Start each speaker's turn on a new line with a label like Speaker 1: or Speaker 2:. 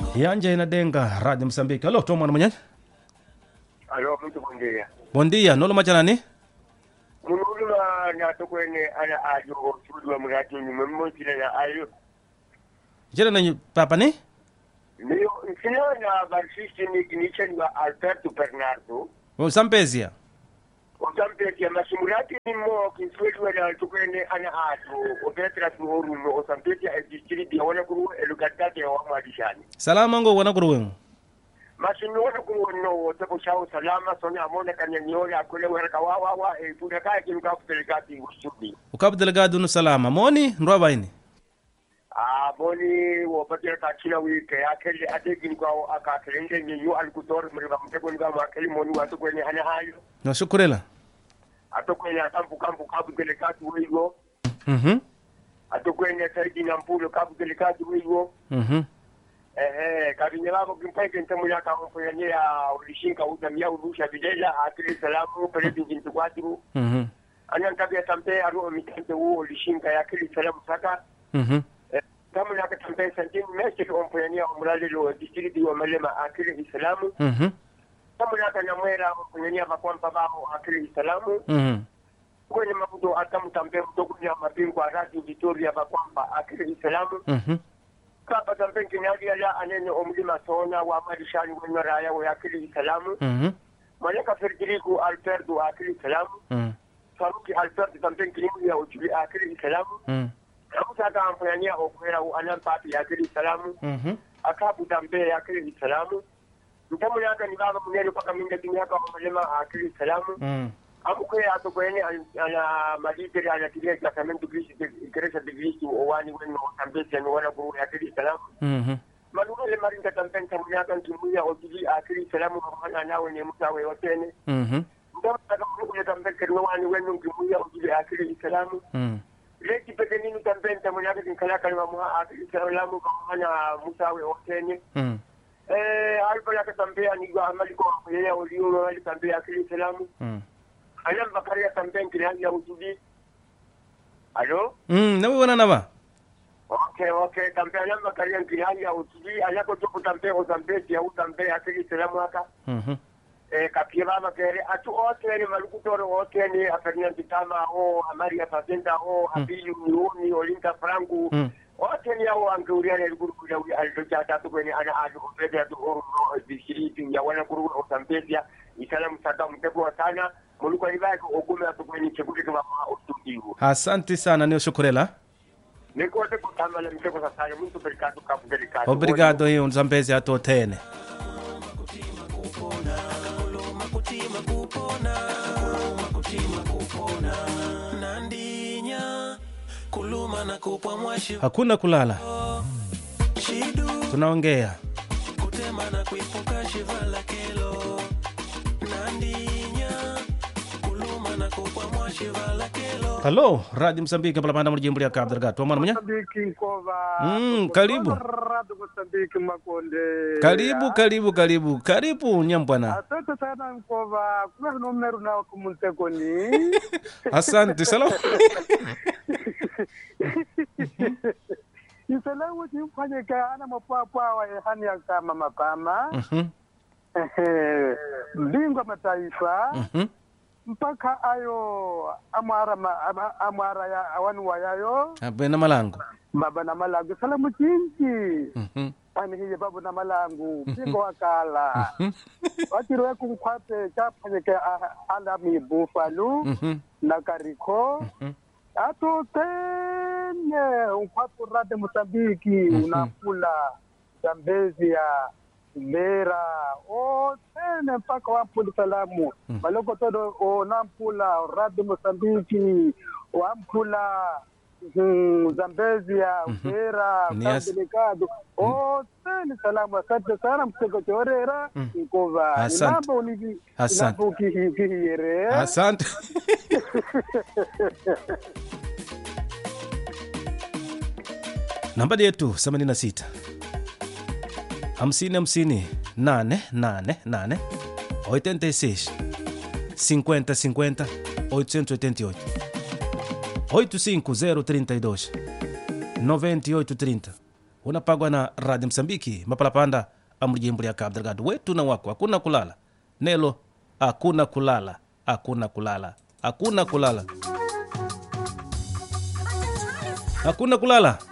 Speaker 1: yanja inadenga radio msambiki alo to mwana mwenyeji
Speaker 2: alo muntu bondeya
Speaker 1: bon dia nolo machanani
Speaker 2: munuluma natokwene ana ajo oculwa muradio nyume mmoncilana ayo
Speaker 1: jere na papa ni
Speaker 2: niyo nsinana barsiste nichaniwa alberto bernardo
Speaker 1: o sampezia
Speaker 2: osampetia masimurati nimmo kinsuetuwena tukwene ana ajo opetra tuhoruno osampetia e district ya wana kuru elugatate ya wamwadishani
Speaker 1: salama ngo wana kuruwemu
Speaker 2: masimiwona kuwono teko sao salama sone amona kanyanyole akwele weraka wawawa e puna kaya kinu kafutelegati usudi
Speaker 1: ukapu delegado no salama moni ndwa baini
Speaker 2: a boni wo batir ka kila wi ke akeli adegin ko aka kelenge ni yu al kutor mri ba mte ko ngam akeli moni wa to ko ni hana hayo
Speaker 1: no shukurela
Speaker 2: ato ko ni atampu kampu kabu delegati wigo
Speaker 1: mhm
Speaker 2: ato ko ni saidi na mpulo kabu delegati wigo
Speaker 1: mhm
Speaker 2: eh eh kabinya babo kimpai ke ntamu ya ka ko ya ni ya ulishinka utamia urusha bidela akili salamu pele bintu kwatu
Speaker 1: mhm
Speaker 2: anan tabia tampe aru mitante wo ulishinka ya akili salamu saka
Speaker 1: mhm
Speaker 2: kama na katambe santin mesiri ompuyania omulalilo distriti wa malema akili islamu
Speaker 1: mhm
Speaker 2: kama na kana mwera ompuyania bakwampa babo akili islamu
Speaker 1: mhm
Speaker 2: kwenye mabudo atamutambe mtokunya mapingwa radio victoria bakwampa akili islamu
Speaker 1: mhm
Speaker 2: kapa tambe kinali ya anene omulima sona wa marishani wenye raya wa akili islamu
Speaker 1: mhm
Speaker 2: maleka ferdiriku alberto akili islamu
Speaker 1: mhm
Speaker 2: faruki alberto tambe kinimu ya ujuli akili islamu
Speaker 1: mhm
Speaker 2: kamusa ampuyania okwera anan papi akili islamu
Speaker 1: mhm
Speaker 2: akabuta mbele akili salamu mtamu yaka ni baba munene paka minda kinyaka wa malema akili salamu
Speaker 1: mhm
Speaker 2: amukwe ato kwene ana maditeri ana tilia jakamento grisi ikeresa de grisi owani weno tambesi ani wana kuru akili salamu
Speaker 1: mhm
Speaker 2: manunele marinda tampen tamu yaka ntumuya otili akili salamu kamana nawe ne mutawe otene
Speaker 1: mhm
Speaker 2: mtamu yaka munene tampen kerno wani weno ntumuya otili akili salamu
Speaker 1: mhm
Speaker 2: leki peke nini tampen tamu yaka tinkala kalma muha akili salamu kamana mutawe otene
Speaker 1: mhm
Speaker 2: eh alba ya katambea ni gwa amali ko yeye uliyo ali tambea akili salamu
Speaker 1: mhm
Speaker 2: alam bakari ya tambea kile ya utudi alo
Speaker 1: mhm nawe wana naba
Speaker 2: okay okay tambea alam bakari ya kile ya utudi alako to kutambea ko tambea ya utambea akili salamu haka
Speaker 1: mhm
Speaker 2: eh kapia baba kere atu ote ni malukutoro ote ni afernia kitama o amari ya patenta o abili unioni olinta franku
Speaker 1: mhm
Speaker 2: wote ni hao wangeuriana ilikurukuja aliloja tatu kwenye ana aju kumpeza tu oro bishiriti ya wana kuru utampezia isala msaka mtego sana muluko alibaki okume atu kwenye chekute kama ustudiu
Speaker 1: asante sana niyo shukurela
Speaker 2: niko te kutama na mtego sasa mtu perikatu kapu delikatu
Speaker 1: obrigado hiyo nzambezi atotene
Speaker 3: nandinya kuluma na kupwa mwashi
Speaker 1: hakuna kulala
Speaker 3: shidu
Speaker 1: tunaongea
Speaker 3: kutema na kuipuka shivala kelo nandinya kuluma na kupwa mwashi vala kelo
Speaker 1: halo radio msambiki palamanda mujimbo lya cabo delgado mwana mwenye
Speaker 4: Mozambiki Nkova.
Speaker 1: Mm, karibu.
Speaker 4: Radio Mozambiki Makonde.
Speaker 1: karibu karibu karibu karibu nyambwana
Speaker 4: Asante sana Nkova. Kuna numeru na kumuntekoni.
Speaker 1: asante salamu
Speaker 4: Isalamu chimfanye ka ana mapapa wa hani ya kama mapama.
Speaker 1: Mhm,
Speaker 4: Ehe. Mbingwa mataifa.
Speaker 1: mhm,
Speaker 4: Mpaka ayo amwara ma, ama- amwara ya awanu wayayo.
Speaker 1: abwena malango
Speaker 4: Baba na malagu. Salamu chinchi.
Speaker 1: Mhm,
Speaker 4: Ani hiye babu na malangu. Pingo wakala.
Speaker 1: mhm,
Speaker 4: wakiriwe kunkwate chaphanyeke ala mibufalu
Speaker 1: mhm,
Speaker 4: na kariko
Speaker 1: mhm.
Speaker 4: atotene unkwatu rade mosambiki unampula zambezia lera otene mpaka wampula salamu maloko todo onampula rade mosambiki wampula mm, zambezia ubera
Speaker 1: Ni as-
Speaker 4: delikado otene salamu asante sana mseko chorera nkova
Speaker 1: Asante.
Speaker 4: inamba univi
Speaker 1: Asante.
Speaker 4: inamba ukihiyere
Speaker 1: asante nambari yetu 86 hamsini hamsini nane nane nane 86 50 50 888 85032 9830 unapagwa na radio msambiki mapalapanda amujimbo lya cabo delgado wetu na wako hakuna kulala nelo hakuna kulala hakuna kulala hakuna kulala hakuna kulala